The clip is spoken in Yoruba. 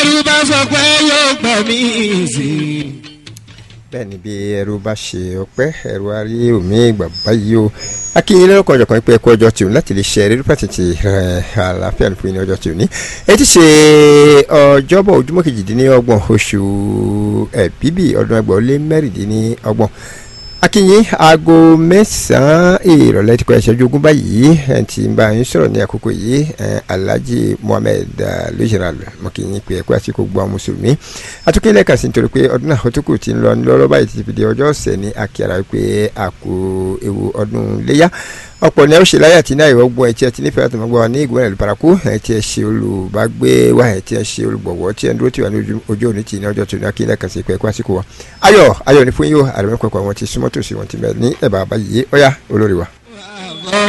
bẹ́rù bá sọ pé yóò gbà mí sí i. bẹ́ẹ̀ ni bí ẹrú bá ṣe ọpẹ́ ẹrú arí omi ìgbà báyìí o akínyìn lọ́kọ̀ ọjọ́ kan pé ẹ̀kọ́ ọjọ́ tìun láti lè ṣe eré pàtàkì àlàáfíà ní fún ní ọjọ́ tìun ní èyí ti ṣe ọjọ́bọ̀ ojúmọ́ kejìdínlọ́gbọ̀n oṣù ẹ̀bíbì ọdún ẹgbẹ̀rún lé mẹ́rìndínlọ́gbọ̀n akínyìn aago mẹ́sàn-án ìrọ̀lẹ́ ti kọ́ ẹ̀ṣẹ́jú ogún báyìí ẹ̀ ti ń bá yín sọ̀rọ̀ ní àkókò yìí alhaji mohammed lójúral mọ̀kìyìn pé ẹ̀kọ́ àti gbogbo àwọn mùsùlùmí atukẹ́ lẹ́ka sí nítorí pé ọdún náà tó kù ti ń lọ lọ́rọ́ báyìí ti fi di ọjọ́ ọ̀sẹ̀ ní akíara pé àkó ewu ọdún léyà ọ̀pọ̀ ní ọ̀ṣẹ̀ láyà tí náà ìwọ́gbọ́n ẹ̀tí ẹ̀tí nífẹ̀ẹ́ àti ọmọgbọ́n wa ní ìgbọ́n ẹ̀lú paraku ẹ̀tí ẹ̀ ṣe olùbágbé wa ẹ̀tí ẹ̀ ṣe olùgbọ̀wọ́ tí ẹ̀ ń dúró tí wà ní ojú òní tì ní ọjọ́ tó ní akílẹ̀ kan sí pé ẹ̀kọ́ àsìkò wa. ayọ̀ ayọ̀ ní fún yín o àrẹ̀mẹ́kọ̀ọ̀kọ̀ wọn ti súnmọ́ tòsí wọn ti mẹ́ ní ẹ̀bà àbáyé ọ̀yá olórí wa.